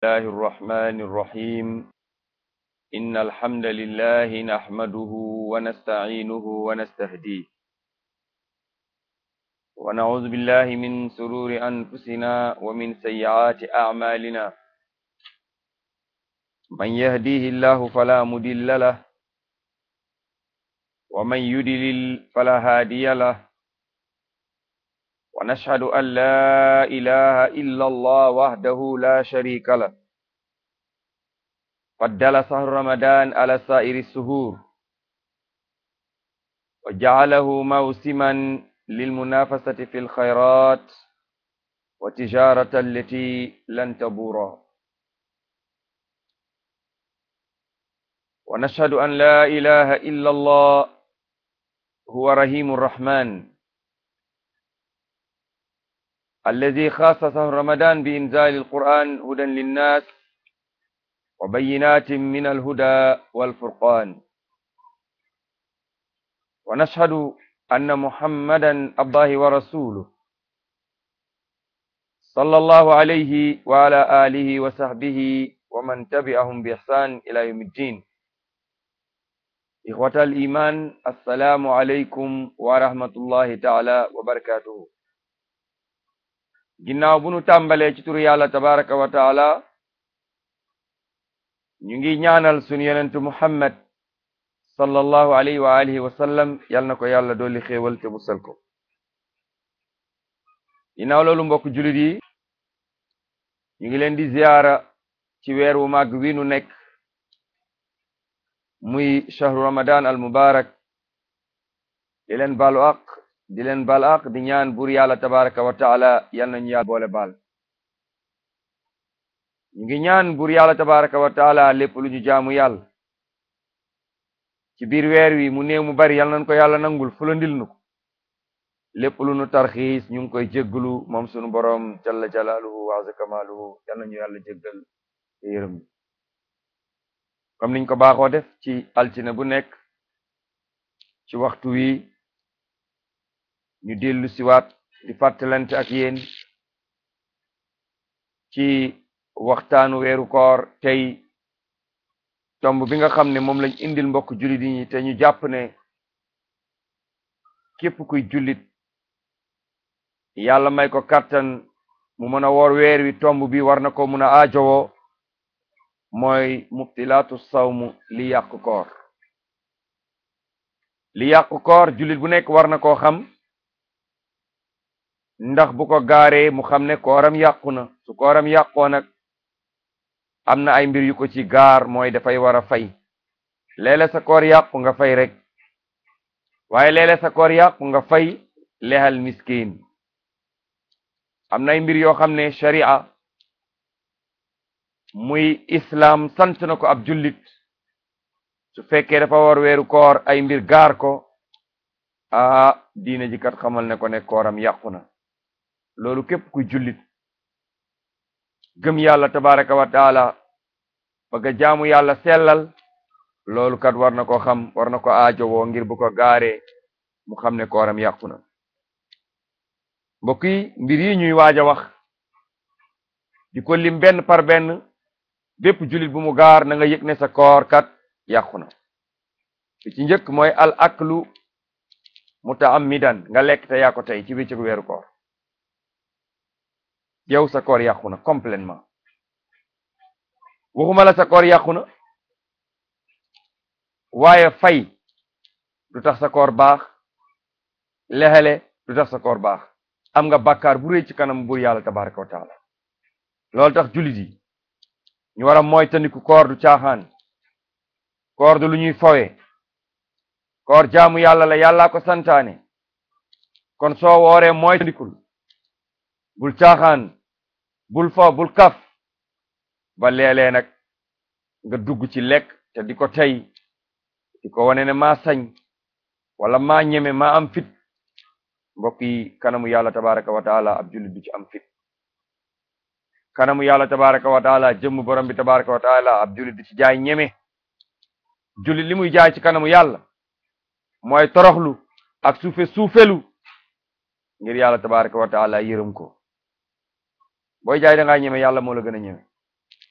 الله الرحمن الرحيم إن الحمد لله نحمده ونستعينه ونستهديه ونعوذ بالله من سرور أنفسنا ومن سيئات أعمالنا من يهديه الله فلا مضل له ومن يضلل فلا هادي له ونشهد أن لا إله إلا الله وحده لا شريك له فضل شهر رمضان على سائر السهور وجعله موسما للمنافسة في الخيرات وتجارة التي لن تبورا ونشهد أن لا إله إلا الله هو رحيم الرحمن الذي خاص شهر رمضان بإنزال القرآن هدى للناس وبينات من الهدى والفرقان ونشهد أن محمدا الله ورسوله صلى الله عليه وعلى آله وصحبه ومن تبعهم بإحسان إلى يوم الدين إخوة الإيمان السلام عليكم ورحمة الله تعالى وبركاته ginnaaw bu nu tàmbalee ci turu yàlla tabaraka wa taala ñu ngi ñaanal sunu yonentu muhammad sallallahu alayhi wa alihi wa sallam yal na ko yàlla dolli xéewal te musal ko ginnaaw loolu mbokk julit yi ñu ngi leen di ziyaara ci weer wu màgg wi nu nekk muy shahru ramadan al mubarak di leen baalu aq di leen baal aq di ñaan buur yàlla tabaraka wa taala yal nañu yàlla boole baal ñu ngi ñaan buur yàlla tabaraka wa taala lépp lu ñu jaamu yàlla ci biir weer wi mu néew mu bari yal nañ ko yàlla nangul fulandil nu ko lépp lu nu tarxiis ñu ngi koy jégglu moom sunu boroom jalla jalaaluhu wa azza kamaaluhu yal nañu yàlla jéggal te yërëm comme niñ ko baaxoo def ci altine bu nekk ci waxtu wi ñu dellu siwaat di fàttalante ak yéen ci waxtaanu weeru koor tey tomb bi nga xam ne moom lañ indil mbokk jullit yi te ñu jàpp ne képp kuy jullit yàlla may ko kàttan mu mën a woor weer wi tomb bi war na ko mun a aajowoo mooy mubtilaatu sawmu li yàq koor li yàq koor jullit bu nekk war na koo xam ndax bu ko gaaree mu xam ne kooram yàqu na su kooram yàqoo nag am na ay mbir yu ko ci gaar mooy dafay war a fay léeg-léeg sa koor yàqu nga fay rek waaye léeg-léeg sa koor yàqu nga fay lexal miskin am na ay mbir yoo xam ne sharia muy islam sant na ko ab jullit su fekkee dafa war weeru koor ay mbir gaar ko aa diina ji kat xamal ne ko ne kooram yàqu na loolu képp kuy jullit gëm yàlla tabaraka wa taala bëgg a jaamu yàlla sellal loolu kat war na ko xam war na ko aajowoo ngir bu ko gaaree mu xam ne kooram yàqu na mbokk yi mbir yi ñuy waaj a wax di ko lim benn par benn bépp jullit bu mu gaar na nga yëg ne sa koor kat yàqu na bi ci njëkk mooy al aklu mutaammidan nga lekk te yaa ko tey ci bëccëgu weeru koor yow sa koor yàqu na complètement waxuma la sa koor yàqu na waaye fay du tax sa koor baax lexele du tax sa koor baax am nga bàkkaar bu rëy ci kanam buur yàlla tabaraka wa taala loolu tax jullit yi ñu war a moytandiku koor du caaxaan koor du lu ñuy fowe koor jaamu yàlla la yàllaa ko santaane kon soo wooree moytandikul bul caaxaan bul fo bul kaf ba léeg-léeg nag nga dugg ci lekk te di ko tey di ko wane ne maa sañ wala maa ñeme maa am fit mbokk yi kanamu yàlla tabaraka wa taala ab jullit du ci am fit kanamu yàlla tabaraka wa taala jëmm borom bi tabaraka wa taala ab jullit du ci jaay ñeme jullit li muy jaay ci kanamu yàlla mooy toroxlu ak suufe suufelu ngir yàlla tabaraka wa taala yërëm ko booy jaay da ngaa ñeme yàlla moo la gën a ñeme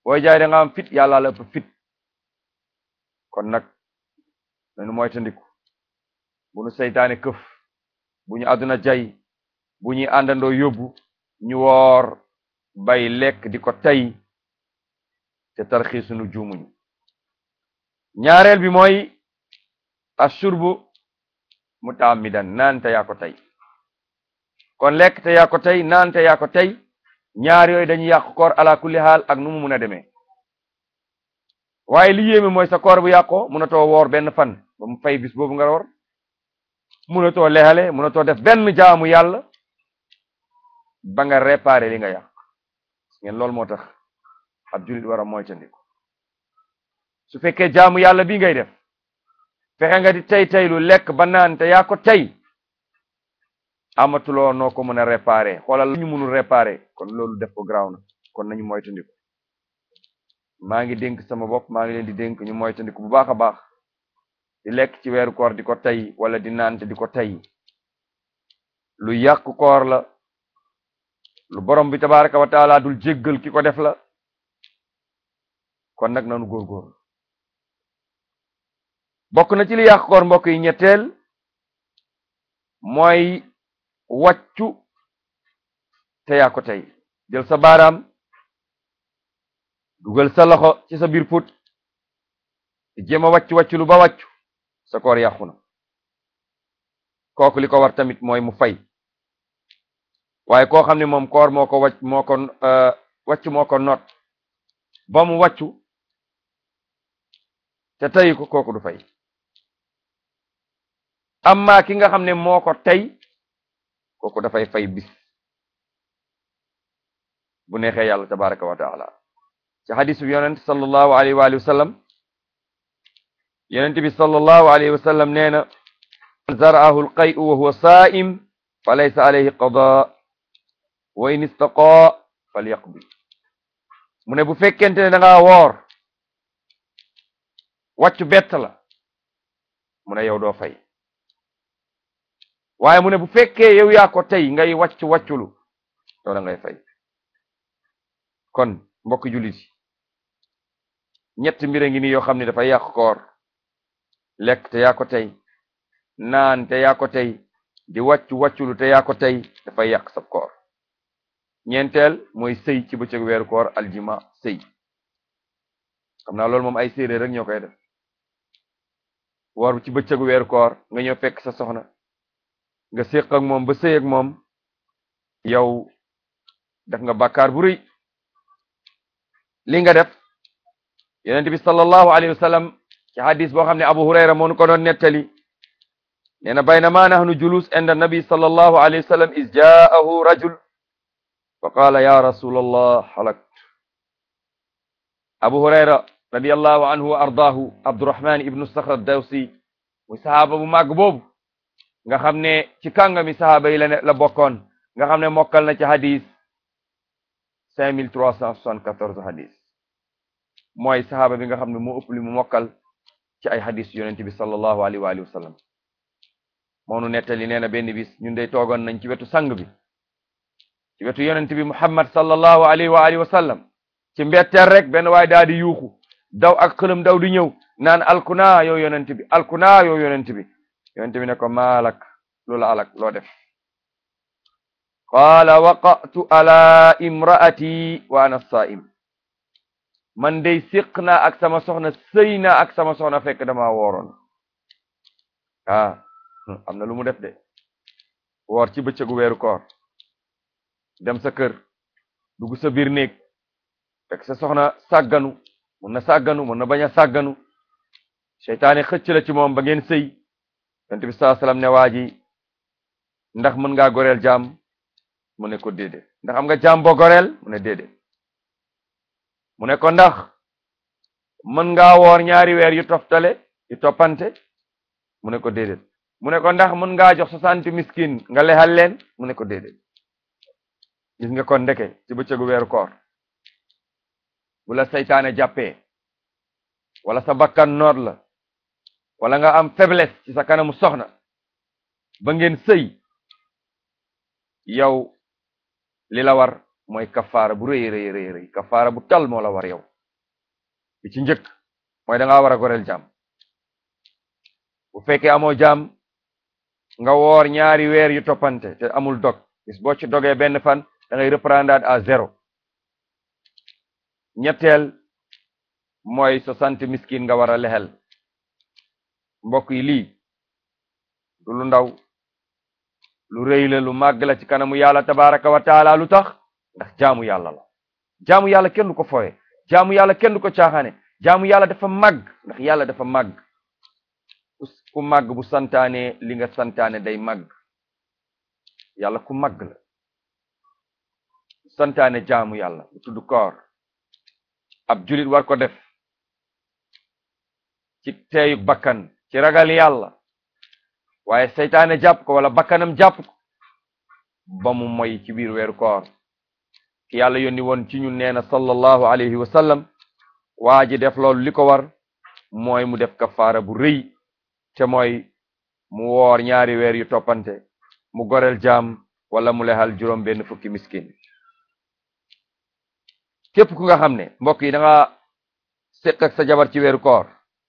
booy jaay da nga am fit yàlla la ëpp fit kon nag nañu moytandiku bu nu seytaane këf bu ñu àdduna jay bu ñuy àndandoo yóbbu ñu woor bay lekk di ko tey te tarxii sunu juumuñu ñaareel bi mooy ashurbu mutaamidan naan te yaa ko tey kon lekk te yaa ko tey naan te yaa ko tey ñaar yooyu dañuy yàq koor ala kulli haal ak nu mu mun a demee waaye li yéeme mooy sa koor bu yàqoo munatoo woor benn fan ba mu fay bis boobu nga woor munatoo lexale munatoo def benn jaamu yàlla ba nga réparer li nga yàq ngeen loolu moo tax ab jullit war a moytandiku su fekkee jaamu yàlla bi ngay def fexe nga di tey tey lu lekk ba naan te yaa ko tey amatuloo noo ko mën a réparer xoolal la ñu mënul réparer kon loolu def ko garaaw na kon nañu moytandiku maa ngi dénk sama bopp maa ngi leen di dénk ñu moytandiku bu baax a baax di lekk ci weeru koor di ko tey wala di naan te di ko tey lu yàq koor la lu borom bi tabaraka wa taala dul jéggal ki ko def la kon nag nanu góorgóorlu bokk na ci li yàq koor mbokk yi ñetteel mooy wàccu te yaa ko tey jël sa baaraam dugal sa loxo ci sa biir put di jéem a wàccu wàccu lu ba wàccu sa koor yàqu na kooku li ko war tamit mooy mu fay waaye koo xam ne moom koor moo ko wàcc moo ko wàcc moo ko noot ba mu wàccu te tey ko kooku du fay amma ki nga xam ne moo ko tey kooku dafay fay bis bu neexee yàlla tabaraka wa taala ci xadisu bi yonent sallallahu alayhi wa alihi wa sallam yonent bi sallallahu alayhi wa sallam nee na zaraahu alqay'u wa huwa saa'im fa laysa alayhi qada wa in istaqa falyaqdi mu ne bu fekkente ne da ngaa woor wàccu bett la mu ne yow doo fay waaye mu ne bu fekkee yow yaa ko tey ngay wàcc wàcculu yow da ngay fay kon mbokk jullit yi ñett mbir a ngi nii yoo xam ne dafay yàq koor lekk te yaa ko tey naan te yaa ko tey di wàccu wàcculu te yaa ko tey dafay yàq sab koor ñeenteel mooy sëy ci bëccëg weeru koor aljima sëy xam naa loolu moom ay séeréer rek ñoo koy def woor ci bëccëgu weeru koor nga ñëw fekk sa soxna nga séq ak moom ba sëy ak moom yow def nga bàkkaar bu rëy li nga def yonent bi sallallahu alayhi wa sallam ci hadis boo xam ne abu hurayra moo nu ko doon nettali nee na baynama nahnu julus inda nabi sallallahu alayhi wa sallam is jaahu rajul fa qaala ya rasul allah halakt abu hurayra radiallahu anhu wa ardaahu abdurahman ibnu saxr dawsi muy sahaaba bu màgg boobu nga xam ne ci kàngami sahaaba yi la ne la bokkoon nga xam ne mokkal na ci hadis cinq mille trois cent soixante-quatorze hadis mooy sahaaba bi nga xam ne moo ëpp li mu mokkal ci ay hadis yonent bi sallallahu alayhi wa alihi wa sallam moo nu nettali nee na benn bis ñun dey toogoon nañ ci wetu sang bi ci wetu yonent bi muhammad sallallahu alayhi wa alihi wa sallam ci mbetteel rek benn waay daal di yuuxu daw ak xëlam daw di ñëw naan alkuna yow yonent bi alkuna yow yonent bi yonent bi ne ko maalak loola alak loo def qaala waqatu ala imraati wa ana saim man dey séq naa ak sama soxna sëy naa ak sama soxna fekk dama wooroon ah am na lu mu def de woor ci bëccëgu weeru koor dem sa kër dugg sa biir néeg fekk sa soxna sàgganu mun na sàgganu mun na bañ a sàgganu seytaane xëcc la ci moom ba ngeen sëy yonent bi sallallahu alayhi wasallam ne waa ji ndax mën ngaa goreel jaam mu ne ko déedéet ndax am nga jaam boo goreel mu ne déedéet mu ne ko ndax mën ngaa woor ñaari weer yu toftale yu toppante mu ne ko déedéet mu ne ko ndax mën ngaa jox soixante miskin nga lexal leen mu ne ko déedéet gis nga kon ndeke ci bëccëgu weeru koor bu la seytaane jàppee wala sa bakkan noot la wala nga am faiblesse ci sa kanamu soxna ba ngeen sëy yow li la war mooy kafaara bu rëy rëy rëy rëy kafaara bu tal moo la war yow bi ci njëkk mooy da ngaa war a goreel jaam bu fekkee amoo jaam nga woor ñaari weer yu toppante te amul dog bis boo ci dogee benn fan da ngay reprendre à zéro ñetteel mooy soixante miskin nga war a lexel mbokk yi lii du lu ndaw lu rëy la lu màgg la ci kanamu yàlla tabaraka wa taala lu tax ndax jaamu yàlla la jaamu yàlla kenn du ko fooye jaamu yàlla kenn du ko caaxaane jaamu yàlla dafa màgg ndax yàlla dafa màgg ku màgg bu santaane li nga santaane day màgg yàlla ku màgg la santaane jaamu yàlla bu tudd koor ab julit war ko def ci teeyu bakkan ci ragal yàlla waaye seytaane jàpp ko wala bakkanam jàpp ko ba mu moy ci biir weeru koor ki yàlla yónni woon ci ñun nee na sallallahu alayhi wa sallam waa ji def loolu li ko war mooy mu def kafaara bu rëy te mooy mu woor ñaari weer yu toppante mu goreel jaam wala mu lexal juróom benn fukki miskin képp ku nga xam ne mbokk yi da nga séq ak sa jabar ci weeru koor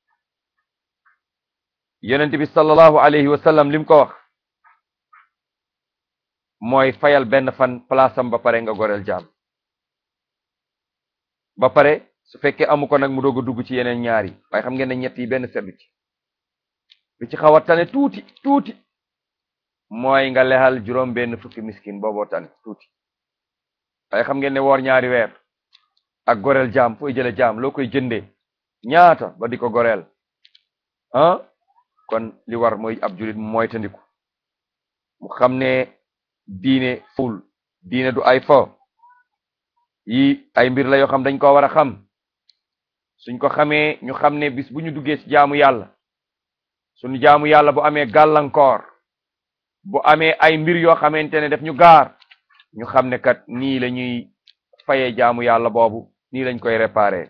yonent bi sallallahu alayhi wa sallam lim ko wax mooy fayal benn fan palaasam ba pare nga goreel jaam ba pare su fekkee amu ko nag mu doog a dugg ci yeneen ñaari waaye xam ngeen ne ñett yi benn seddu ci bi ci xaw a tane tuuti tuuti mooy nga lexal juróom benn fukki miskin booboo tane tuuti waaye xam ngeen ne woor ñaari weer ak goreel jaam fooy jële jaam loo koy jëndee ñaata ba di ko goreel ah kon li war mooy ab julit mu mooy tandiku mu xam ne diine ful diine du ay fo yi ay mbir la yoo xam dañ ko war a xam suñ ko xamee ñu xam ne bis bu ñu duggee ci jaamu yàlla suñu jaamu yàlla bu amee gàllankoor bu amee ay mbir yoo xamante ne def ñu gaar ñu xam ne kat nii la ñuy fayee jaamu yàlla boobu nii lañ koy réparer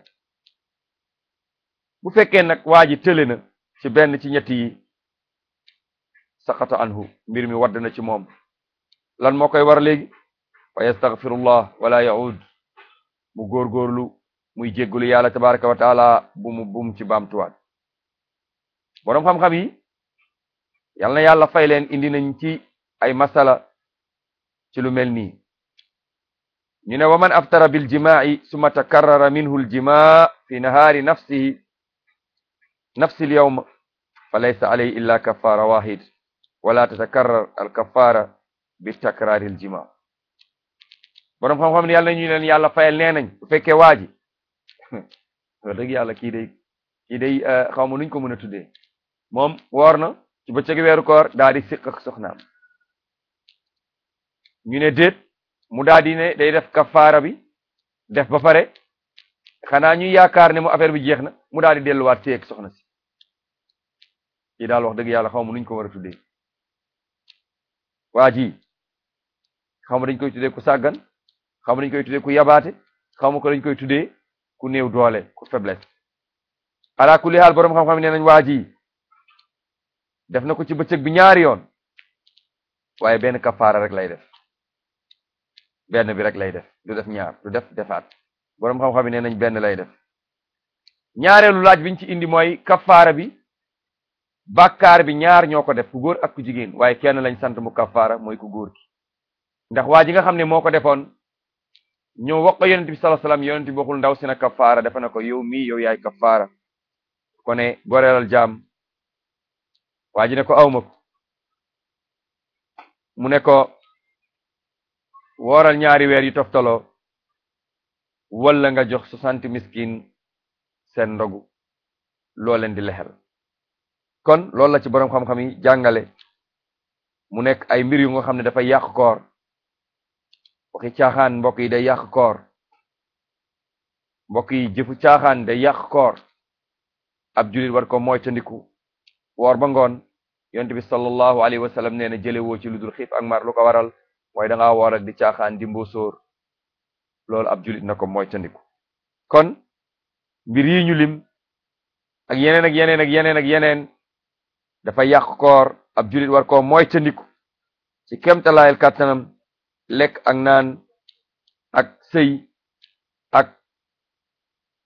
bu fekkee nag waa ji tële na ci benn ci ñett yi saqata anhu mbir mi wadd na ci moom lan moo koy war léegi wa yastaghfirullah wala yaud mu góorgóorlu muy jéggulu yàlla tabaraka wa taala bu mu bu mu ci baamtuwaat boroom xam-xam yi yal na yàlla fay leen indi nañ ci ay masala ci lu mel nii ñu ne wa man aftara bil jimaa'i summa takarrara minhu al jimaa fi nahaari nafsihi nafsi al yawm fa laysa alayhi illa kaffara wahid wala tatakarrar al kaffara bi takraari al jimaa boroom xam-xam ne yàlla ñu leen yàlla fayal nee nañ bu fekkee waa ji wax dëgg yàlla kii day kii day xaw ma nuñ ko mën a tuddee moom woor na ci bëccëg weeru koor daa di siq ak soxnaam ñu ne déet mu daa di ne day def kafaara bi def ba pare xanaa ñu yaakaar ne mu affaire bi jeex na mu daa di delluwaat ci ak soxna si kii daal wax dëgg yàlla xaw ma nuñ ko war a tuddee waa ji xaw ma dañ koy tuddee ku sàggan xaw ma dañ koy tuddee ku yabaate xaw ma ko dañ koy tuddee ku néew doole ku faiblesse ala kulli haal boroom xam-xam nee nañ waa ji def na ko ci bëccëg bi ñaari yoon waaye benn kafaara rek lay def benn bi rek lay def du def ñaar du def defaat boroom xam-xam nee nañ benn lay def ñaareelu laaj biñ ci indi mooy kafaara bi bàkkaar bi ñaar ñoo ko def ku góor ak ku jigéen waaye kenn lañ sant mu kafaara mooy ku góor ki ndax waa ji nga xam ne moo ko defoon ñëw wax ko yonent bi sallallahu alayhi wasallam yonent bi waxul ndaw si na kafaara dafa na ko yow mii yow yaay kafaara ko ne goreelal jaam waa ji ne ko awma ko mu ne ko wooral ñaari weer yu toftaloo wala nga jox soixante miskin seen ndogu loo leen di lexel kon loolu la ci boroom xam-xam yi jàngale mu nekk ay mbir yu nga xam ne dafay yàq koor waxi caaxaan mbokk yi day yàq koor mbokk yi jëfu caaxaan day yàq koor ab julit war ko moytandiku woor ba ngoon yonent bi sallallahu alayhi wa sallam nee na jële woo ci lu dul xiif ak mar lu ko waral mooy da ngaa woor ak di caaxaan di mbóosóor loolu ab julit na ko moytandiku kon mbir yi ñu lim ak yeneen ak yeneen ak yeneen ak yeneen dafa yàq koor ab julit war koo moytandiku ci kemtalaayal kàttanam lekk ak naan ak sëy ak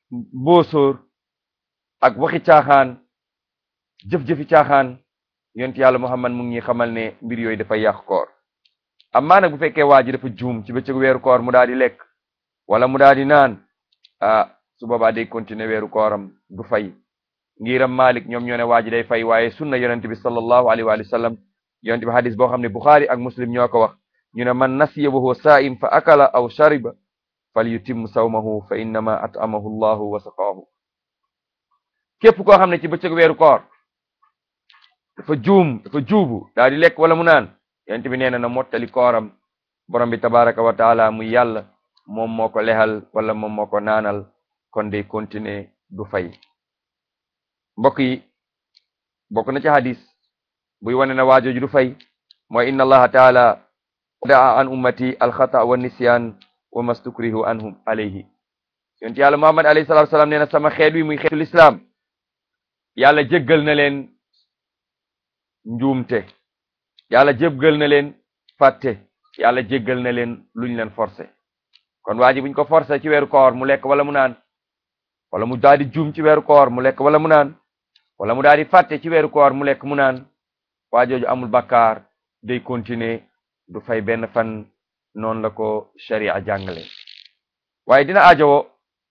mbóosóor ak waxi caaxaan jëf-jëfi caaxaan yonent yàlla muhammad mu ngi ñuy xamal ne mbir yooyu dafay yàq koor amaa nag bu fekkee waa ji dafa juum ci bëccëg weeru koor mu daal di lekk wala mu daal di naan ah su boobaa day continuer weeru kooram du fay ngiram malik ñoom ñoo ne waa ji day fay waaye sunna yonent bi sallallahu alayhi wa sallam yonent bi hadis boo xam ne buxaari ak muslim ñoo ko wax ñu ne man nasiya wa huwa saa'im fa akala aw shariba fal yutim sawmahu fa innama at'amahu llahu wa saqaahu képp koo xam ne ci bëccëg weeru koor dafa juum dafa juubu daal di lekk wala mu naan yonent bi nee na na mottali kooram borom bi tabaraka wa taala muy yàlla moom moo ko lexal wala moom moo ko naanal kon day continuer du fay mbokk yi bokk na ci hadis buy wane na waajooju du fay mooy inna allaha taala daa an ummati alxata wa nisyan wa mastukrihu anhum alayhi yonent yàlla muhammad alayhi salatu wasalaam nee na sama xeet wi muy xeetu lislaam yàlla jéggal na leen njuumte yàlla jéggal na leen fàtte yàlla jéggal na leen luñ leen forcé kon waa ji buñ ko forcé ci weeru koor mu lekk wala mu naan wala mu daal di juum ci weeru koor mu lekk wala mu naan wala mu daal di fàtte ci weeru koor mu lekk mu naan waa jooju amul bakkaar day continuer du fay benn fan noonu la ko sharia jàngale waaye dina ajowoo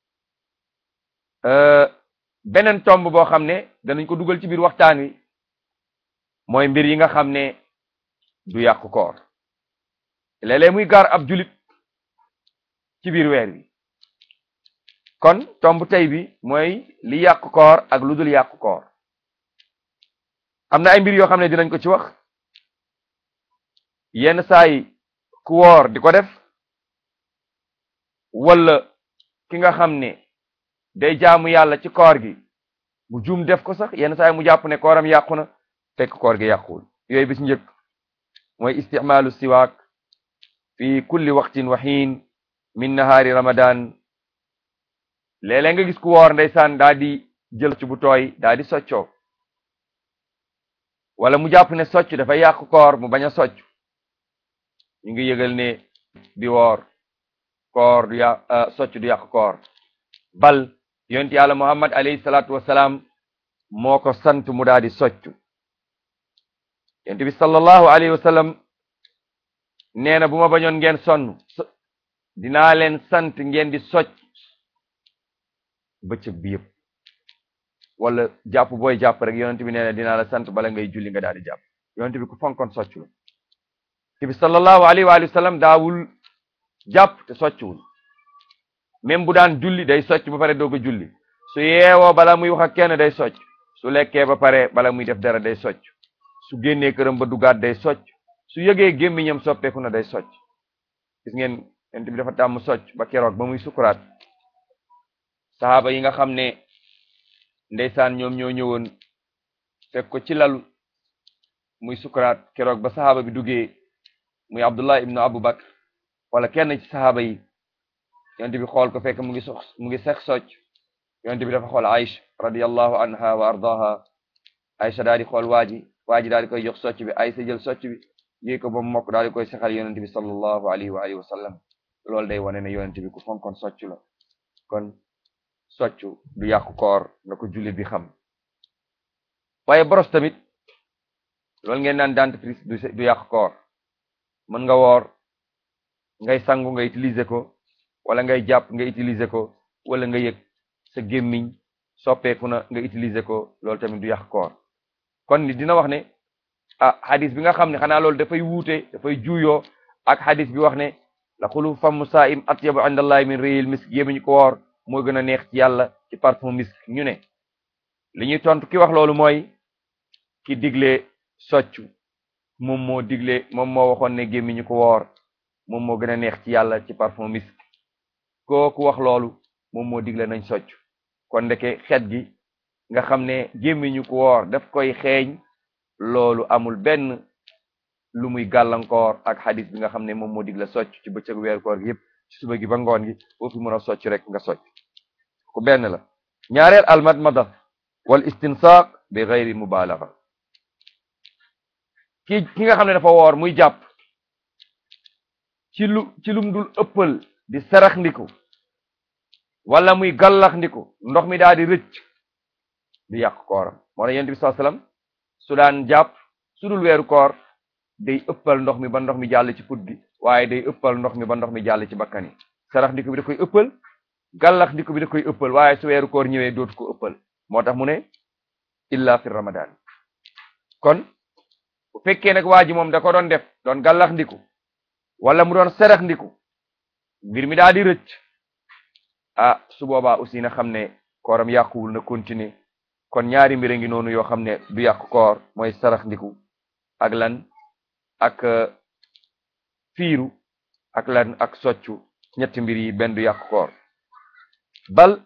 beneen tomb boo xam ne danañ ko dugal ci biir waxtaan wi mooy mbir yi nga xam ne du yàqu koor léeg-léeg muy gaar ab julit ci biir weer wi kon tomb tey bi mooy li yàqu koor ak lu dul yàqu koor am na ay mbir yoo xam ne dinañ ko ci wax yenn saa yi ku woor di ko def wala ki nga xam ne day jaamu yàlla ci koor gi mu juum def ko sax yenn saa yi mu jàpp ne kooram yàqu na fekk koor gi yàquwul yooyu bis njëkk mooy isticmaalu siwaak fi kulli waqtin wa xiin min nahaari ramadan léeg-léeg nga gis ku woor ndeysaan daa di jël socc bu tooy daa di soccoo wala mu jàpp ne socc dafa yàqu koor mu bañ a socc ñu ngi yëgal ne di woor koor du yàq socc du yàqu koor bal yonent yàlla muhammad alayhi salaatu wasalaam moo ko sant mu daa di soccu yonent bi sallallahu alayhi wa sallam nee na bu ma bañoon ngeen sonn dinaa leen sant ngeen di socc bëccëg bi yëpp wala jàpp booy jàpp rek yonent bi nee na dinaa la sant bala ngay julli nga daal di jàpp yonent bi ku fonkoon socc la te bi sallallahu alayhi wa sallam daawul jàpp te soccuwul même bu daan julli day socc ba pare doog a julli su yeewoo bala muy wax ak kenn day socc su lekkee ba pare bala muy def dara day socc su génnee këram ba dugaat day socc su yëgee gémmiñam soppeeku na day socc gis ngeen yonent bi dafa tàmm socc ba keroog ba muy sukuraat saxaaba yi nga xam ne ndeysaan ñoom ñoo ñëwoon fekk ko ci lalu muy sukuraat keroog ba saxaaba bi duggee muy abdullah ibnu abu bakr wala kenn ci saxaaba yi yonent bi xool ko fekk mu ngi sox mu ngi sex socc yonent bi dafa xool Aïcha radiyallahu anha wa ardaha Aïcha daal di xool waa ji waa ji daal di koy jox socc bi Aïcha jël socc bi yéy ko ba mu mokk daal di koy sexal yonent bi sallallahu alayhi wa alihi wa sallam loolu day wane ne yonent bi ku fonkoon socc la kon socc du yàqu koor na ko jullit bi xam waaye boros tamit loolu ngeen naan dentifrice du du yàqu koor mën nga woor ngay sangu nga utiliser ko wala ngay jàpp nga utiliser ko wala nga yëg sa gémmiñ soppeeku na nga utiliser ko loolu tamit du yàq koor kon ni dina wax ne ah hadis bi nga xam ne xanaa loolu dafay wuute dafay juuyoo ak hadis bi wax ne la xulu famu saa'im atyabu indallahi min rihil misk gémmiñ ko woor moo gën a neex ci yàlla ci parfum misk ñu ne li ñuy tontu ki wax loolu mooy ki digle soccu moom moo digle moom moo waxoon ne gémmiñu ko woor moom moo gën a neex ci yàlla ci parfum misk kooku wax loolu moom moo digle nañ socc kon ndeke xet gi nga xam ne gémmiñu ko woor daf koy xeeñ loolu amul benn lu muy gàllankoor ak xadis bi nga xam ne moom moo digle socc ci bëccëg weer koor gi yëpp ci suba gi ba ngoon gi boo fi mën a socc rek nga socc ku benn la ñaareel almadmada wal istinsaq bi gayri mubalaga ki ki nga xam ne dafa woor muy jàpp ci lu ci lum dul ëppal di sarax ndiku wala muy gallax ndiku ndox mi daal di rëcc du yàq kooram moo tax yonent bi sallallahu alayhi wasallam su daan jàpp su dul weeru koor day ëppal ndox mi ba ndox mi jàll ci put gi waaye day ëppal ndox mi ba ndox mi jàll ci bakkan yi sarax ndiku bi da koy ëppal gallax ndiku bi da koy ëppal waaye su weeru koor ñëwee dootu ko ëppal moo tax mu ne illa fi ramadan kon bu fekkee nag waa ji moom da ko doon def doon gallax ndiku wala mu doon sarax ndiku mbir mi daal di rëcc ah su boobaa aussi na xam ne kooram yàquwul na continuer kon ñaari mbir a ngi noonu yoo xam ne du yàq koor mooy sarax ndiku ak lan ak fiiru ak lan ak soccu ñetti mbir yi benn du yàq koor bal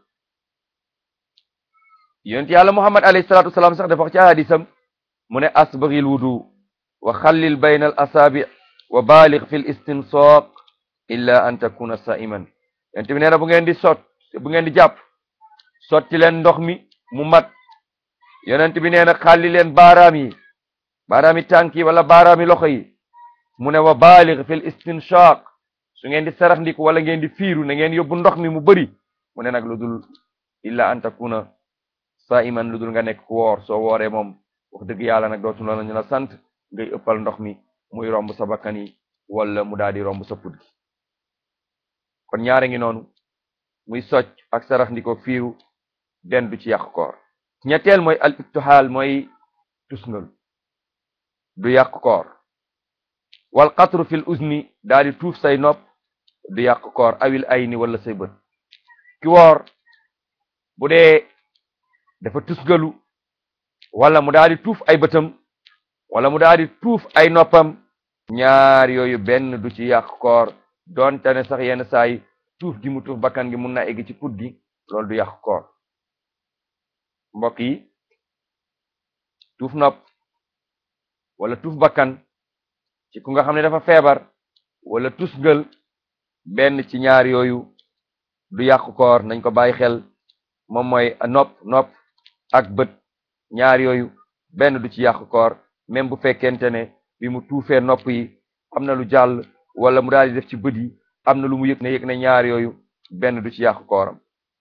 yonent yàlla muhammad alayhi salatu wasalaam sax dafa wax ci hadisam mu ne asbaghil wudu wa xallil bayna al asaabi wa baligh fi l istinsaq illa an takuna sa'iman yonent bi nee na bu ngeen di sot bu ngeen di jàpp sotti leen ndox mi mu mat yonent bi nee na xàlli leen baaraam yi baaraam yi tànk yi wala baaraam yi loxo yi mu ne wa baligh fi l istinshaq su ngeen di sarax ndiku wala ngeen di fiiru na ngeen yóbbu ndox mi mu bëri mu ne nag lu dul illa an takuna sa'iman lu dul nga nekk ku woor soo wooree moom wax dëgg yàlla nag dootu la ñu la sant ngay ëppal ndox mi muy romb sa bakkan yi wala mu daal di romb sa put gi kon ñaare ngi noonu muy socc ak sarax ndiko fiiru den du ci yàq koor ñetteel mooy al ibtihaal mooy tusngal du yàq koor wal qatru fil uzni daal di tuuf say nopp du yàq koor awil ayni wala say bët ki woor bu dee dafa tusgalu wala mu daal di tuuf ay bëtam wala mu daal di tuuf ay noppam ñaar yooyu benn du ci yàq koor doonte ne sax yenn saa yi tuuf gi mu tuuf bakkan gi mun na egg ci put gi loolu du yàq koor mbokk yi tuuf nopp wala tuuf bakkan ci ku nga xam ne dafa feebar wala tusgal benn ci ñaar yooyu du yàq koor nañ ko bàyyi xel moom mooy nopp nopp ak bët ñaar yooyu benn du ci yàq koor même bu fekkente ne bi mu tuufee nopp yi am na lu jàll wala mu daal di def ci bët yi am na lu mu yëg ne yëg ne ñaar yooyu benn du ci yàq kooram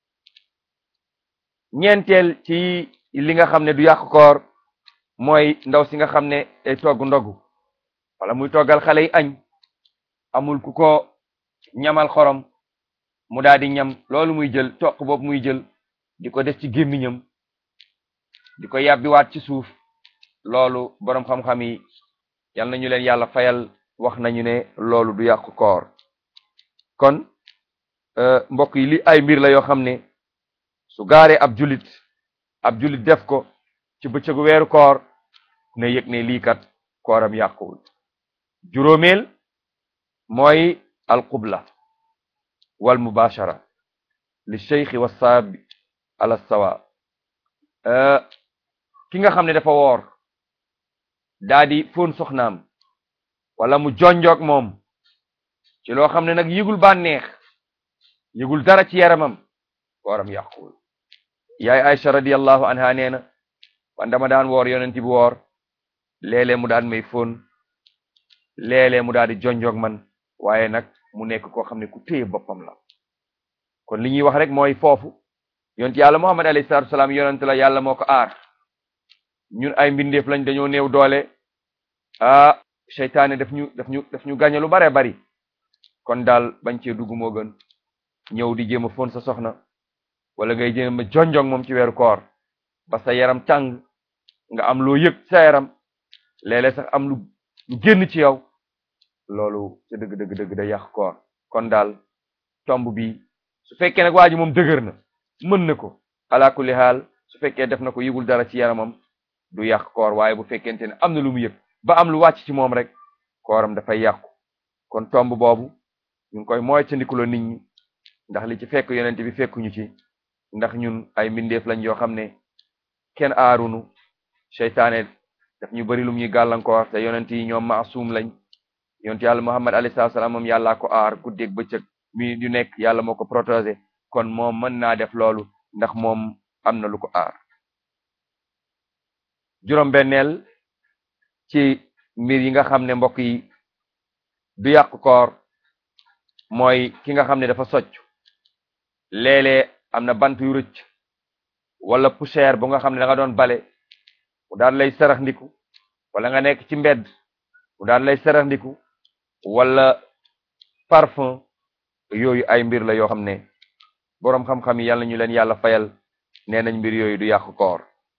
ñeenteel ci li nga xam ne du yàq koor mooy ndaw si nga xam ne day togg ndogu wala muy toggal xale yi añ amul ku ko ñamal xorom mu daal di ñam loolu muy jël toq boobu muy jël di ko def ci gémmiñam di ko yàbbiwaat ci suuf loolu boroom xam-xam yi yal nañu leen yàlla fayal wax nañu ne loolu du yàq koor kon mbokk yi li ay mbir la yoo xam ne su gaaree ab julit ab julit def ko ci bëccëgu weeru koor na yëg ne lii kat kooram yàquwul juróomeel mooy alqubla wal mubashara li cheikhi wa saabi ala sawa ki nga xam ne dafa woor daa di fóon soxnaam wala mu jonjoog moom ci loo xam ne nag yëgul bànneex yëgul dara ci yaramam kooram yàquwul yaay Aïcha radiyallahu anha nee na man dama daan woor yonent bi woor léeg-léeg mu daan may fóon léeg-léeg mu daal di jonjoog man waaye nag mu nekk koo xam ne ku téye boppam la kon li ñuy wax rek mooy foofu yonent yàlla Muhammad alayhi salaatu salaam yonent la yàlla moo ko aar ñun ay mbindeef lañ dañoo néew doole ah seytaane daf ñu daf ñu daf ñu gañe lu bare bari kon daal bañ cee dugg moo gën ñëw di jéem a fóon sa soxna wala ngay jéem a jonjong moom ci weeru koor ba sa yaram tàng nga am loo yëg sa yaram léeg-léeg sax am lu lu génn ci yow loolu ca dëgg dëgg dëgg da yàq koor kon daal tomb bi su fekkee nag waa ji moom dëgër na mën na ko ala kulli haal su fekkee def na ko yëgul dara ci yaramam du yàq koor waaye bu fekkente ne am na lu mu yëg ba am lu wàcc ci moom rek kooram dafay yàqu kon tomb boobu ñu ngi koy mooy ca ndikuloo nit ñi ndax li ci fekk yonent bi fekkuñu ci ndax ñun ay mbindeef lañ yoo xam ne kenn aarunu seytaane daf ñu bari lum ñuy gàllankoor te yonent yi ñoom maasum lañ yonent yàlla muhammad alayhi salaatu salaam moom yàllaa ko aar guddeeg bëccëg mi yu nekk yàlla moo ko protégé kon moom mën naa def loolu ndax moom am na lu ko aar juróom-benneel ci mbir yi nga xam ne mbokk yi du yàq koor mooy ki nga xam ne dafa socc léeg-léeg am na bant yu rëcc wala poussière bu nga xam ne da nga doon bale mu daal lay sarax ndiku wala nga nekk ci mbedd mu daal lay sarax ndiku wala parfum yooyu ay mbir la yoo xam ne boroom xam-xam yi yàlla ñu leen yàlla fayal nee nañ mbir yooyu du yàq koor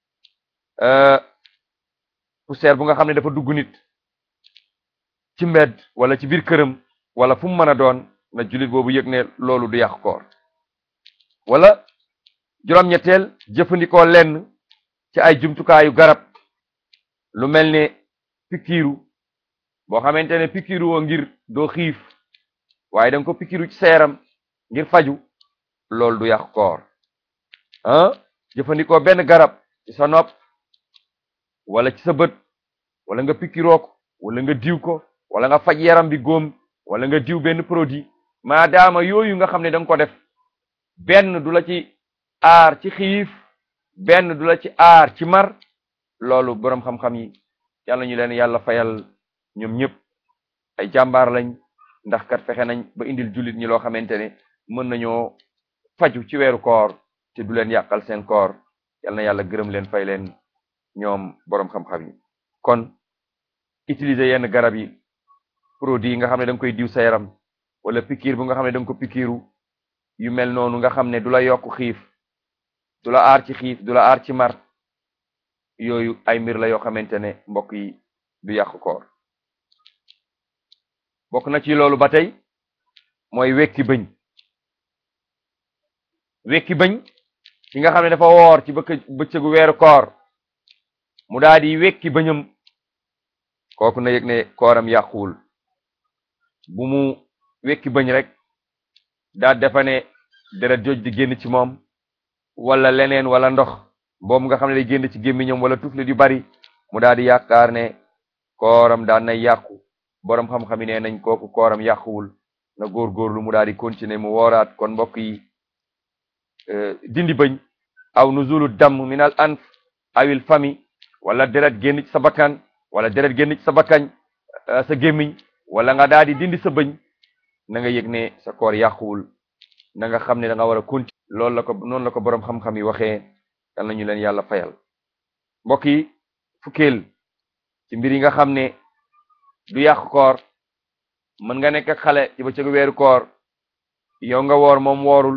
poussière bu nga xam ne dafa dugg nit ci mbedd wala ci biir këram wala fu mu mën a doon na jullit boobu yëg ne loolu du yàq koor wala juróom-ñetteel jëfandikoo lenn ci ay jumtukaayu garab lu mel ne pikiiru boo xamante ne pikiiru woo ngir doo xiif waaye danga ko pikiiru ci sa yaram ngir faju loolu du yàq koor ah jëfandikoo benn garab ci sa nopp wala ci sa bët wala nga pikiroo ko wala nga diw ko wala nga faj yaram bi góom wala nga diw benn produit maadaama yooyu nga xam ne da nga ko def benn du la ci aar ci xiif benn du la ci aar ci mar loolu boroom xam-xam yi yàlla ñu leen yàlla fayal ñoom ñëpp ay jàmbaar lañ ndax kat fexe nañ ba indil jullit ñi loo xamante ne mën nañoo faju ci weeru koor te du leen yàqal seen koor yal na yàlla gërëm leen fay leen ñoom boroom xam-xam yi kon utiliser yenn garab yi produit yi nga xam ne da nga koy diw sa yaram wala pikiir bu nga xam ne da nga ko pikiiru yu mel noonu nga xam ne du la yokk xiif du la aar ci xiif du la aar ci mar yooyu ay mbir la yoo xamante ne mbokk yi du yàq koor bokk na ci loolu ba tey mooy wekki bëñ wekki bëñ ki nga xam ne dafa woor ci bëkk bëccëgu weeru koor mu daal di wekki bëñam kooku na yëg ne kooram yàquwul bu mu wekki bëñ rek daa defa ne deret joj di génn ci moom wala leneen wala ndox boobu nga xam ne day génn ci gémmiñam wala tuflit yu bari mu daal di yaakaar ne kooram daan nay yàqu boroom xam-xam yi nee nañ kooku kooram yàquwul na góorgóorlu mu daal di continuer mu wooraat kon mbokk yi dindi bëñ aw nuzulu damm min al anf awil fami wala deret génn ci sa bakkan wala deret génn ci sa bakkañ sa gémmiñ wala nga daal di dindi sa bëñ na nga yëg ne sa koor yàquwul na nga xam ne da nga war a continuer loolu la ko noonu la ko boroom xam-xam yi waxee yal nañu leen yàlla fayal mbokk yi fukkeel ci mbir yi nga xam ne du yàq koor mën nga nekk ak xale ci bëccëgu weeru koor yow nga woor moom woorul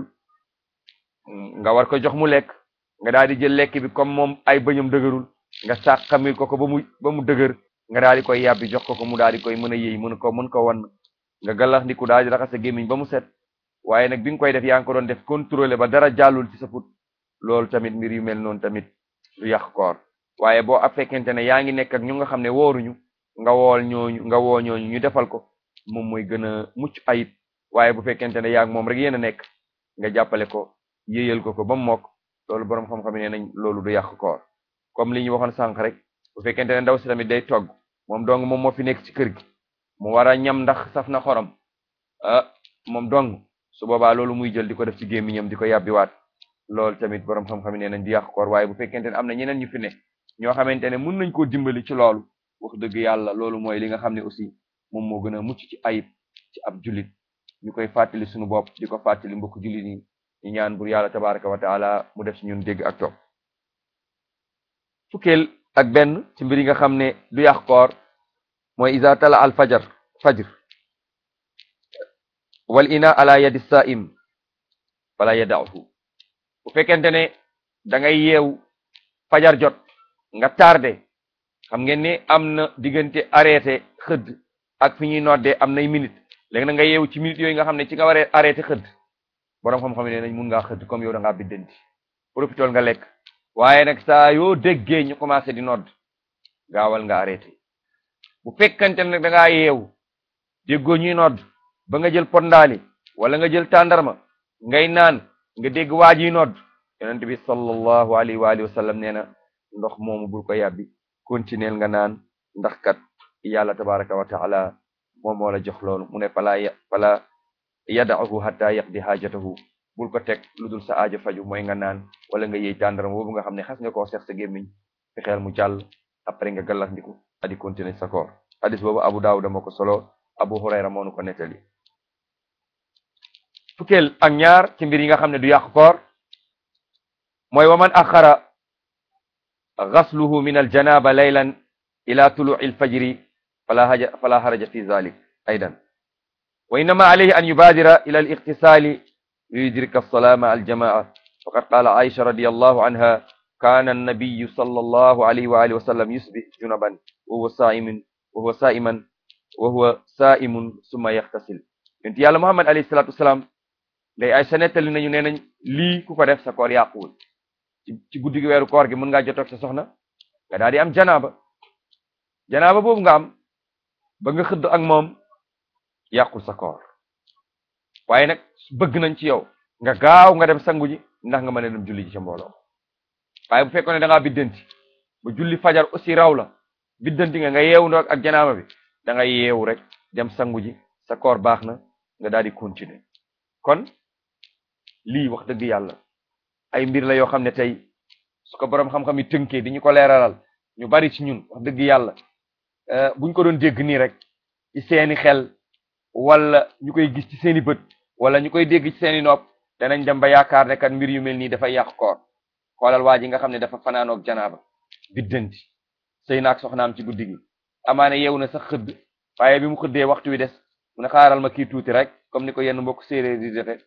nga war ko jox mu lekk nga daal di jël lekk bi comme moom ay bëñam dëgërul nga sàqamil ko ko ba mu ba mu dëgër nga daal di koy yàbbi jox ko ko mu daal di koy mën a yëy mën ko mën ko wan nga gàllax ndiku daal di raxas sa gémmiñ ba mu set waaye nag bi nga koy def yaa ngi ko doon def contrôler ba dara jàllul ci sa put loolu tamit mbir yu mel noonu tamit du yàq koor waaye boo ab fekkente ne yaa ngi nekk ak ñu nga xam ne wooruñu nga wool ñooñu nga woo ñooñu ñu defal ko moom mooy gën a mucc ayib waaye bu fekkente ne yaa ngi moom rek yéen a nekk nga jàppale ko yéyal ko ko ba mu mokk loolu boroom xam-xam ne nañ loolu du yàq koor comme li ñu waxoon sànq rek bu fekkente ne ndaw si tamit day togg moom dong moom moo fi nekk ci kër gi mu war a ñam ndax saf na xorom ah moom dong su boobaa loolu muy jël di ko def ci gémmiñam di ko yàbbiwaat loolu tamit boroom xam-xam ne nañ di yàq koor waaye bu fekkente ne am na ñeneen ñu fi ne ñoo xamante ne mën nañ koo dimbali ci loolu wax dëgg yàlla loolu mooy li nga xam ne aussi moom moo gën a mucc ci ayib ci ab jullit ñu koy fàttali suñu bopp di ko fàttali mbokk jullit yi ñu ñaan bur yàlla tabaraka wa taala mu def ci ñun dégg ak topp fukkeel ak benn ci mbir yi nga xam ne du yàq koor mooy iza tala al fajar fajr wal ina ala yadi saim fala yada'uhu bu fekkente ne da ngay yeew fajar jot nga tardé xam ngeen ne am na diggante arrêté xëdd ak fi ñuy noddee am nay minute léegi na nga yeewu ci minutes yooyu nga xam ne ci nga waree arrêté xëdd boroom xam-xam ne nañ mun ngaa xëdd comme yow da ngaa biddanti profitool nga lekk waaye nag saa yoo déggee ñu commencé di nodd gaawal nga arrêté bu fekkante nag da ngaa yeewu déggoo ñuy nodd ba nga jël pondaali wala nga jël tàndarma ngay naan nga dégg waa ji nodd yonent bi sallallahu alayhi wa alihi wa sallam nee na ndox moomu bul ko yàbbi continuer nga naan ndax kat yàlla tabaraka wa taala moom moo la jox loolu mu ne fala fala yada'uhu hatta yaqdi hajatahu bul ko teg lu dul sa aajo faju mooy nga naan wala nga yëy tàndaram boobu nga xam ne xas nga koo seex sa gémmiñ fexeel mu jàll après nga gallax ndiku adi continuer sa koor hadis boobu abu daawuda moo ko solo abu hurayra moo nu ko nettali fukkeel ak ñaar ci mbir yi nga xam ne du yàq koor mooy wa man axara gasluhu min aljanaba laylan ila tuluci alfajri fala haja fala haraja fi zalik aydan wa innama alayhi an yubadira ila alightisali liyudrika alsalaa maa aljamaa faqad qala aisha radiallahu anha kana annabiyu sallallahu alayhi wa alihi wa sallam yusbih junuban wa huwa saimun wa huwa saiman wa huwa saimun summa yaxtasil yonent yàlla muhammad alayhi salatu wasalaam day ay sa nettali nañu nee nañ lii ku ko def sa koor yàquwul ci ci guddi gi weeru koor gi mën ngaa jotoog sa soxna nga daal di am janaaba janaaba boobu nga am ba nga xëdd ak moom yàqul sa koor waaye nag bëgg nañ ci yow nga gaaw nga dem sangu ji ndax nga mën a dem julli ji ca mbooloo waaye bu fekkoon ne da ngaa biddanti ba julli fajar aussi raw la biddanti nga nga yeewu ndoog ak janaaba bi da nga yeewu rek dem sangu ji sa koor baax na nga daal di continuer kon lii wax dëgg yàlla ay mbir la yoo xam ne tey su ko boroom xam-xam yi tënkee di ñu ko leeralal ñu bari ci ñun wax dëgg yàlla buñ ko doon dégg nii rek ci seeni xel wala ñu koy gis ci seeni bët wala ñu koy dégg ci seeni nopp danañ dem ba yaakaar ne kat mbir yu mel nii dafay yàq koor xoolal waa ji nga xam ne dafa fanaanoog janaaba biddanti sëy naag soxnaam ci guddi gi amaane yeewu na sax xëdd waaye bi mu xëddee waxtu wi des mu ne xaaral ma kii tuuti rek comme ni ko yenn mbokk séeréer di defe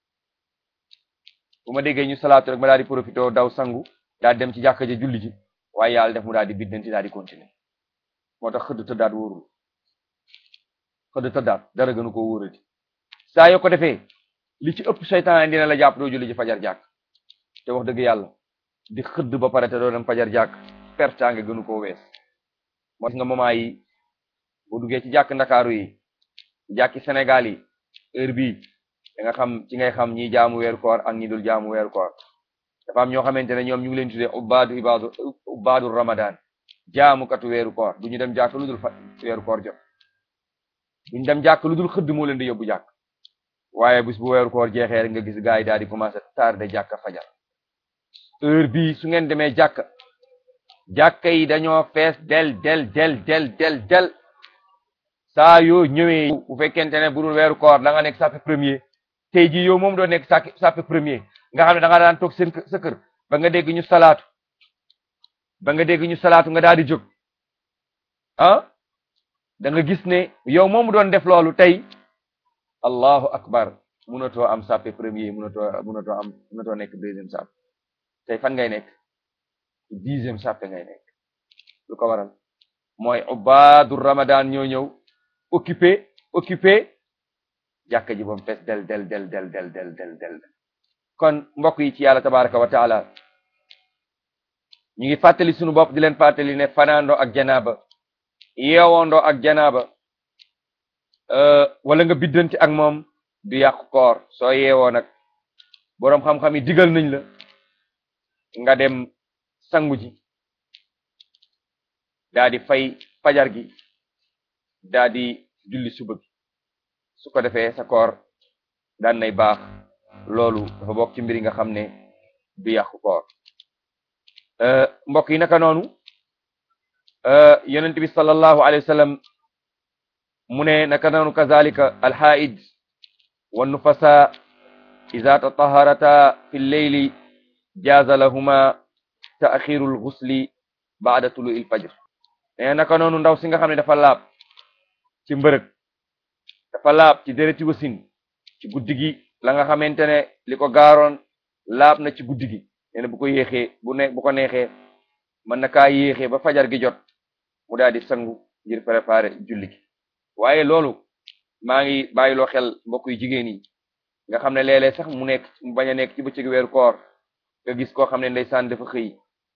bu ma déggee ñu salaatu rek ma daal di profité daw sangu daal dem ci jàkka ja julli ji waaye yàlla def mu daal di biddanti daal di continuer moo tax xëdd tëddaat wóorul xëdd tëddaat dara gënu ko wóorati saa yoo ko defee li ci ëpp seytaan dina la jàpp doo julli ji fajar jàkk te wax dëgg yàlla di xëdd ba pare te doo dem fajar jàkk pertaange gënu koo wees moo nga moment yi bu duggee ci jàkk ndakaaru yi ci jàkki Sénégal yi heure bii da nga xam ci ngay xam ñi jaamu weeru koor ak ñi dul jaamu weeru koor dafa am ñoo xamante ne ñoom ñu ngi leen tuddee ubbaadu ibaadu ubbaadu ramadan jaamukatu weeru koor du ñu dem jàkk lu dul fa weeru koor jot duñu dem jàkk lu dul xëdd moo leen di yóbbu jàkk waaye bis bu weeru koor jeexee rek nga gis gars yi daal di commencé tardé jàkka fajar heure bii su ngeen demee jàkka jàkka yi dañoo fees del del del del del del saa yoo ñëwee bu fekkente ne bu dul weeru koor da nga nekk sàppe premier tey jii yow moom doo nekk sàkk sàppe premier nga xam ne da nga daan toog seen sa kër ba nga dégg ñu salaatu ba nga dégg ñu salaatu nga daal di jóg ah da nga gis ne yow moomu doon def loolu tey allahu akbar munatoo am sàppe premier munatoo munatoo am munatoo nekk deuxième sàppe tey fan ngay nekk dixième sàppe ngay nekk lu ko waral mooy ubaadu ramadan ñoo ñëw occupé occupé jàkka ji bam fees del del del del del del del del kon mbokk yi ci yàlla tabaraka wa taala ñu ngi fàttali sunu bopp di leen fàttali ne fanaandoo ak janaaba yeewoondoo ak janaaba wala nga biddanti ak moom du yàqu koor soo yeewoo nag boroom xam-xam yi digal nañ la nga dem sangu ji daa di fay fajar gi daa di julli suba gi su ko defee sa koor daan nay baax loolu dafa bokk ci mbir yi nga xam ne du yàqu koor mbokk yi naka noonu yonent bi sallallahu alayhi wa sallam mu ne naka noonu kazalika alxaid wa nufasa ida tataharata fi lleyli jaaza lahuma taaxiru lgusli baada tulu il fajr ne naka noonu ndaw si nga xam ne dafa laab ci mbërëg dafa laab ci dereti wasin ci guddi gi la nga xamante ne li ko gaaroon laab na ci guddi gi nee na bu ko yéexee bu ne bu ko neexee mën na kaa yéexee ba fajar gi jot mu daal di sangu ngir préparer julli gi waaye loolu maa ngi bàyyiloo xel mbokk yu jigéen yi nga xam ne léeg-léeg sax mu nekk mu bañ a nekk ci bëccëg weeru koor nga gis koo xam ne ndeysaan dafa xëy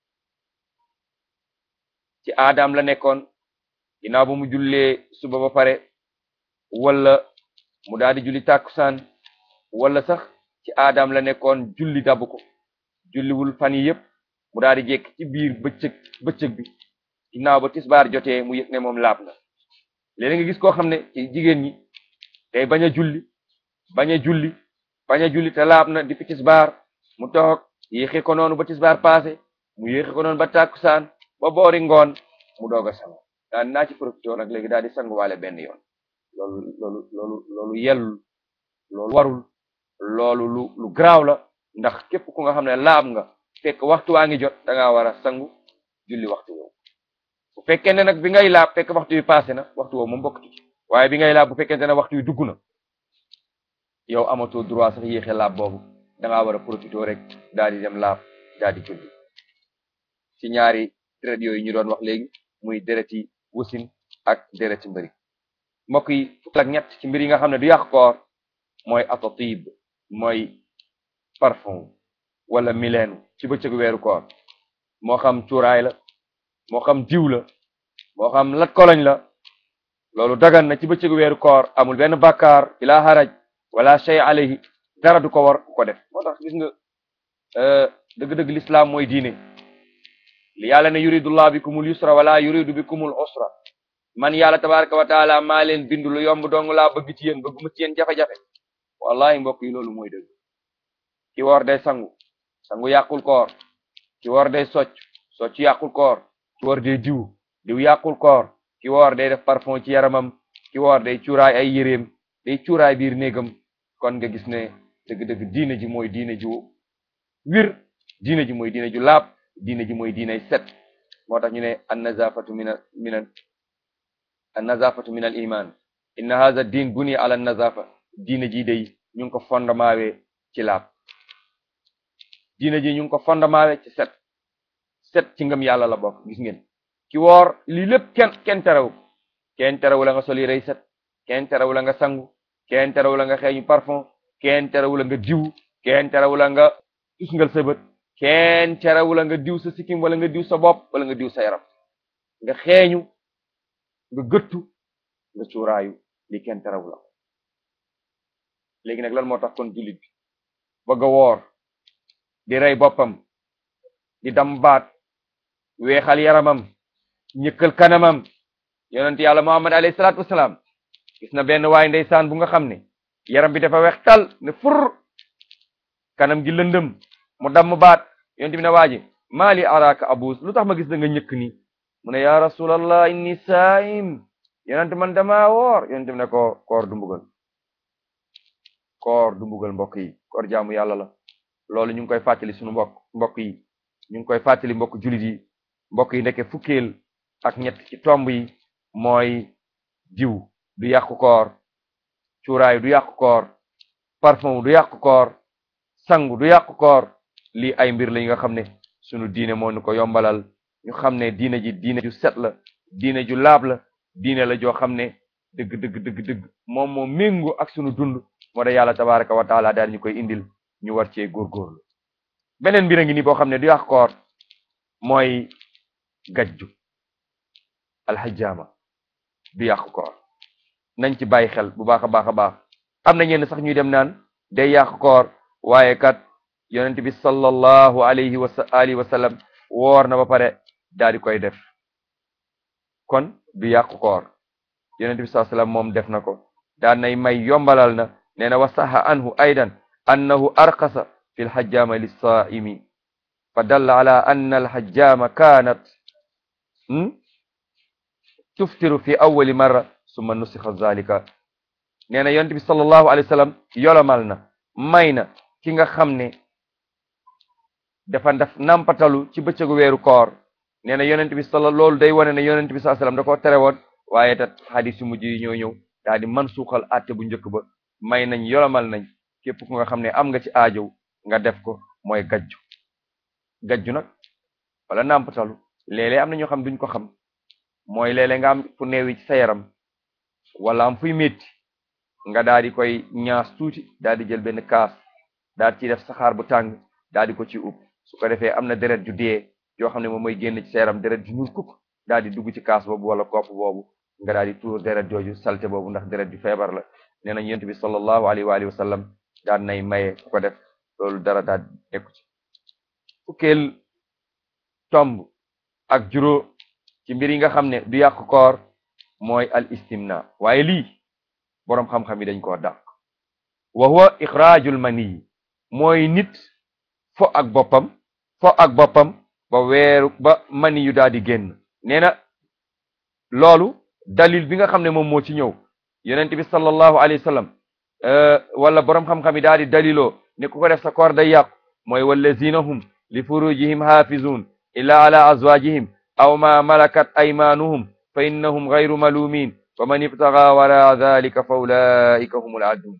ci aadaam la nekkoon ginnaaw ba mu jullee suba ba pare wala mu daal di julli tàkkusaan wala sax ci aadaam la nekkoon julli dabu ko julliwul fan yi yëpp mu daal di jekk ci biir bëccëg bëccëg bi ginnaaw ba tisbaar jotee mu yëg ne moom laab na léegi nga gis koo xam ne ci jigéen ñi tey bañ a julli bañ a julli bañ a julli te laab na di fi tisbaar mu toog yéexe ko noonu ba tisbaar passé mu yéexe ko noonu ba tàkkusaan ba boori ngoon mu doog a sangu daan naa ci profité nag léegi daal di sanguwaale benn yoon loolu loolu loolu loolu yellul loolu warul loolu lu lu garaaw la ndax képp ku nga xam ne laab nga fekk waxtu waa ngi jot da ngaa war a sangu julli waxtu woowu bu fekkee ne nag bi ngay laab fekk waxtu wi passé na waxtu woowu moom bokkatu ci waaye bi ngay laab bu fekkente ne waxtu wi dugg na yow amatoo droit sax yéexe laab boobu da ngaa war a profité rek daal di dem laab daal di julli ci ñaari deret yooyu ñu doon wax léegi muy dereti wusin ak dereti mbëri mbokk yi fukk ak ñett ci mbir yi nga xam ne du yàq koor mooy atatib mooy parfum wala mileenu ci bëccëgu weeru koor moo xam cuuraay la moo xam diw la moo xam lat koloñ la loolu dagan na ci bëccëgu weeru koor amul benn bàkkaar ila haraj wala shay alayhi dara du ko war ku ko def moo tax gis nga dëgg-dëgg l'islam mooy diine li yàlla ne yuridullah bikumul yusra wala yuridu bikumul usra man yàlla tabaraka wa taala maa leen bindu lu yomb dong laa bëgg ci yéen bëgguma ci yéen jafe-jafe wallahi mbokk yi loolu mooy dëgg ki woor day sangu sangu yàqul koor ki woor day socc socc yàqul koor ki woor day diw diw yàqul koor ki woor day def parfum ci yaramam ki woor day cuuraay ay yéreem day cuuraay biir néegam kon nga gis ne dëgg-dëgg diine ji mooy diine ju wir diine ji mooy diine ju laab diine ji mooy diiney set moo tax ñu ne an nazafatu min min an nazafatu min al iman inna hadha din buni ala nazafa diine ji day ñu ngi ko fondamaawee ci laab diine ji ñu ngi ko fondamaawee ci set set ci ngëm yàlla la bokk gis ngeen ki woor lii lépp kenn kenn terew kenn terewu la nga sol yérey set kenn terewu la nga sangu kenn terewu la nga xeeñu parfum kenn terewu la nga diw kenn terewu la nga tusngal sa bët kenn terewu la nga diw sa sikkim wala nga diw sa bopp wala nga diw sa yaram nga xeeñu nga gëttu nga cuuraayu li kenn terewu la léegi nag lan moo tax kon jullit bi bëgg a woor di rey boppam di dam baat weexal yaramam ñëkkal kanamam yonent yàlla muhammad alayhi salaatu wasalaam gis na benn waay ndeysaan bu nga xam ne yaram bi dafa weex tal ne fur kanam gi lëndëm mu damm baat yonent bi ne waa ji maali araka abus lu tax ma gis da nga ñëkk ni mu ne ya rasulallah inni saim yonent man dama woor yonent bi ne ko koor du mbugal koor du mbugal mbokk yi koor jaamu yàlla la loolu ñu ngi koy fàttali suñu mbokk mbokk yi ñu ngi koy fàttali mbokk jullit yi mbokk yi ndeke fukkeel ak ñett ci tomb yi mooy diw du yàqu koor cuuraay du yàqu koor parfum du yàqu koor sangu du yàqu koor lii ay mbir la yi nga xam ne sunu diine moo ñu ko yombalal ñu xam ne diine ji diine ju set la diine ju laab la diine la joo xam ne dëgg dëgg dëgg dëgg moom moo méngu ak sunu dund moo da yàlla tabaraka wa taala daal ñu koy indil ñu war cee góorgóorlu beneen mbir a ngi ni boo xam ne du yàq koor mooy gajju alxajjaama du yàq koor nañ ci bàyyi xel bu baax a baax a baax am na ñenn sax ñuy dem naan day yàq koor waaye kat yonent bi sallallahu alayhi wa alihi wa sallam woor na ba pare daal di koy def kon du yàq koor yonent bi sallallahu alayhi wa sallam moom def na ko daan nay may yombalal na nee na wa saxa anhu aydan annahu arqasa fi lxajjaama lissaimi fa dalla ala anna alxajjaama kaanat tuftiru fi awali marra summa nusixa zalika nee na yonent bi sallallahu alayhi wa sallam yolomal na may na ki nga xam ne dafa def nampatalu ci bëccëgu weeru koor nee na yonent bi sala loolu day wane ne yonent bi sallallahu alayhi wa sallam da koo tere woon waaye tat xadis yu mujj yi ñoo ñëw daal di man suuxal àtte bu njëkk ba may nañ yolomal nañ képp ku nga xam ne am nga ci aajow nga def ko mooy gajju gajju nag wala nampatalu léeg-léeg am na ñoo xam duñ ko xam mooy léeg-léeg nga am fu neewi ci sa yaram wala am fuy métti nga daal di koy ñaas tuuti daal di jël benn kaas daal ci def saxaar bu tàng daal di ko ci ub su ko defee am na deret ju dee yoo xam ne moom mooy génn ci sa yaram deret ju ñuul kukk daal di dugg ci kaas boobu wala kopp boobu nga daal di tuur deret jooju salte boobu ndax deret ju feebar la nee nañ yonent bi sallallahu alayhi wa alihi wa sallam daan nay maye ku ko def loolu dara daal nekku ci fukkeel tomb ak juróom ci mbir yi nga xam ne du yàq koor mooy al istimna waaye lii boroom xam-xam yi dañ koo dàq wa huwa ixraajul mani mooy nit fo ak boppam fo ak boppam ba weeru ba mani yu daal di génn nee na loolu dalil bi nga xam ne moom moo ci ñëw yonent bi sallallahu alayhi wa sallam wala boroom xam-xam yi daal di daliloo ne ku ko def sa koor day yàqu mooy wallazina hum li furujihim haafizun illa ala azwajihim aw ma malakat aymanuhum fa innahum gayru malumin fa man ibtaga wara dalika fa ulaika humul aadun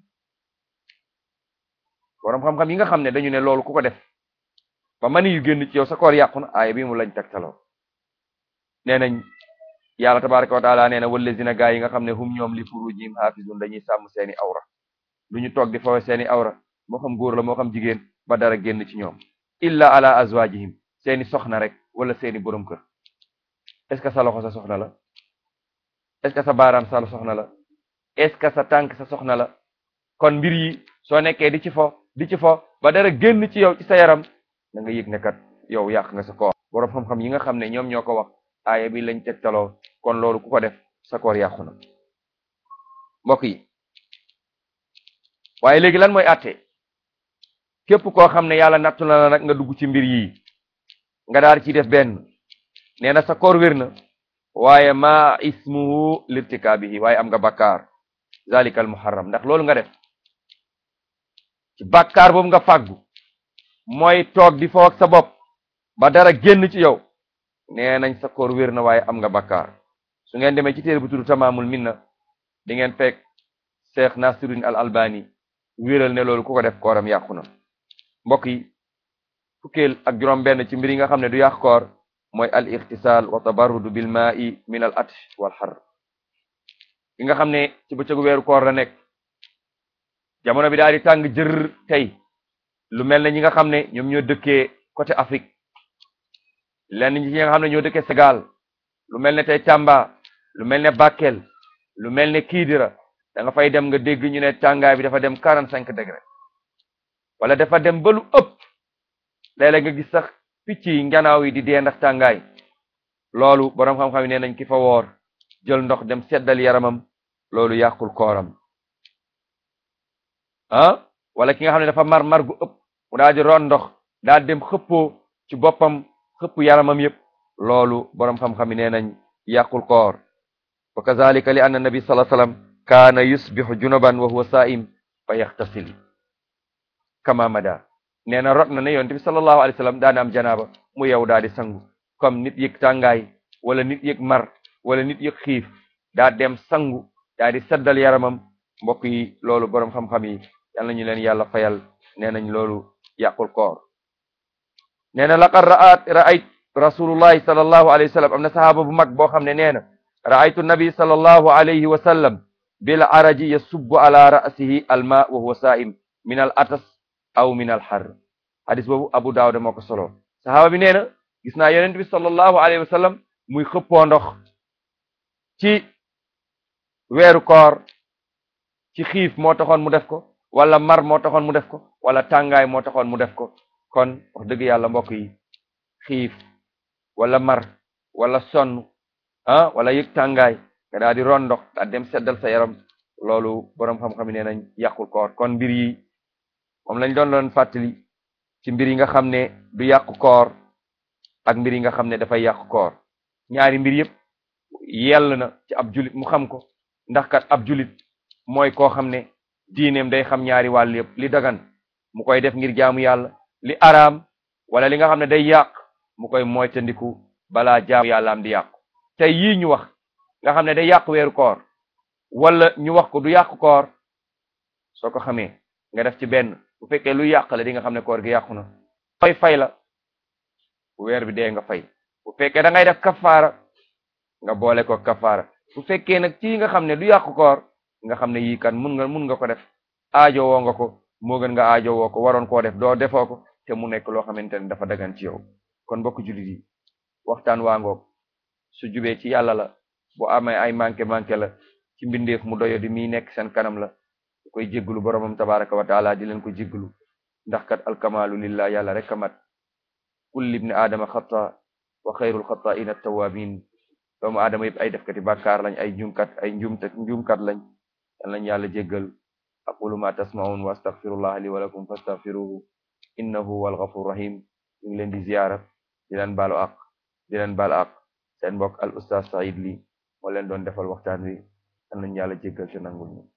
borom xam-xam yi nga xam ne dañu ne loolu ku ko def ba mani yu génn ci yow sa koor yàqu na aaya bi mu lañ tegtaloo nee nañ yàlla tabaraka wa taala nee na wallazina gaa yi nga xam ne hum ñoom li furujihim haafizun dañuy sàmm seeni awra lu ñu toog di fawe seeni awra moo xam góor la moo xam jigéen ba dara génn ci ñoom illa ala azwajihim seeni soxna rek wala seeni borom kër est ce que sa loxo sa soxna la est ce que sa baaraam sa soxna la est ce que sa tànk sa soxna la kon mbir yi soo nekkee di ci fo di ci fo ba dara génn ci yow ci sa yaram da nga yëg ne kat yow yàq nga sa koor borom xam-xam yi nga xam ne ñoom ñoo ko wax aaya bi lañ tegtaloo kon loolu ku ko def sa koor yàqu na mbokk yi waaye léegi lan mooy àtte képp koo xam ne yàlla nattu na la nag nga dugg ci mbir yi nga daal ci def benn nee na sa koor wér na waaye ma ismuhu lirtikaabihi waaye am nga bakkaar zalika al muharram ndax loolu nga def ci bakkaar boobu nga fàggu mooy toog di foo ak sa bopp ba dara génn ci yow nee nañ sa koor wér na waaye am nga bakkaar su ngeen demee ci téere bu tudd tamaamul minna di ngeen fekk cheikh nasiruddin al albani wéral ne loolu ku ko def kooram yàqu na mbokk yi fukkeel ak juróom benn ci mbir yi nga xam ne du yàq koor mooy al ixtisaal wa tabarrudu bil maa'i min al atsh wal xar yi nga xam ne ci bëccëgu weeru koor la nekk jamono bi daal di tàng jër tey lu mel ne ñi nga xam ne ñoom ñoo dëkkee côté Afrique lenn ñi nga xam ne ñoo dëkkee Sénégal lu mel ne tey Tamba lu mel ne Bakel lu mel ne Kidira da nga fay dem nga dégg ñu ne tàngaay bi dafa dem quarante cinq degré wala dafa dem ba lu ëpp léeg-léeg nga gis sax picc yi njanaaw yi di dee ndax tàngaay loolu boroom xam-xam yi nee nañ ki fa woor jël ndox dem seddal yaramam loolu yàqul kooram ah wala ki nga xam ne dafa mar mar gu ëpp mu daal di ron ndox daal dem xëppoo ci boppam xëpp yaramam yëpp loolu boroom xam-xam yi nee nañ yàqul koor wa kazalika li anna nabi sallallahu alayhi wasallam kaana yusbihu junuban wa huwa saa'im fa yaxtasil kama mada nee na rot na ne yonent bi sallallahu alayhi wasallam daana am janaaba mu yow daal di sangu comme nit yëg tàngaay wala nit yëg mar wala nit yëg xiif daa dem sangu daa di seddal yaramam mbokk yi loolu boroom xam-xam yi yal nañu leen yàlla fayal nee nañ loolu yàqul koor nee na laqad ra'at ra'ayt rasulullahi sallallahu alayhi wa sallam am na sahaaba bu mag boo xam ne nee na ra'aytu nabi sallallahu alayhi wa sallam bil araji yasubbu ala ra'sihi alma wa huwa saa'im min al atas aw min al har hadis boobu abu daawuda moo ko solo sahaaba bi nee na gis naa yonent bi sallallahu alayhi wa sallam muy xëppoo ndox ci weeru koor ci xiif moo taxoon mu def ko wala mar moo taxoon mu def ko wala tàngaay moo taxoon mu def ko kon wax dëgg yàlla mbokk yi xiif wala mar wala sonn ah wala yëg tàngaay nga daal di ron ndox daal dem seddal sa yaram loolu boroom xam-xam yi nee nañ yàqul koor kon mbir yi moom lañ doon doon fàttali ci mbir yi nga xam ne du yàqu koor ak mbir yi nga xam ne dafay yàqu koor ñaari mbir yëpp yell na ci ab julit mu xam ko ndax kat ab julit mooy koo xam ne diineem day xam ñaari wàll yëpp li dagan mu koy def ngir jaamu yàlla li araam wala li nga xam ne day yàq mu koy moytandiku balaa jaamu yàllaam di yàqu tey yii ñu wax nga xam ne day yàq weeru koor wala ñu wax ko du yàq koor soo ko xamee nga def ci benn bu fekkee lu yàq la di nga xam ne koor gi yàqu na fay fay la bu weer bi dee nga fay bu fekkee da ngay def kafaara nga boole ko kafaara bu fekkee nag ci nga xam ne du yàqu koor nga xam ne yii kan mun nga mun nga ko def aajo woo nga ko moo gën nga aajo woo ko waroon koo def doo defoo ko te mu nekk loo xamante ne dafa dagan ci yow kon mbokk jullit yi waxtaan waa ngoog su jubee ci yàlla la bu amee ay manqué manqué la ci mbindeef mu doyo di mi nekk seen kanam la du koy jégglu boromam tabaraka wa taala di leen ko jégglu ndax kat alkamalu lillah yàlla rek a mat kulli ibni aadama xata wa xayrul xata'in at-tawwabin doomu aadama yëpp ay defkati bàkkaar lañ ay njumkat ay njumte njumkat lañ yal nañ yàlla jéggal aqulu ma tasma'un wa astaghfirullah li wa lakum fastaghfiruhu innahu huwal ghafur rahim ñu ngi leen di ziyaara di leen baalu ak di leen baal ak seen mbokk al ustaz Saïd Ly moo leen doon defal waxtaan wi yal nañ yàlla jéggal te nangul ñu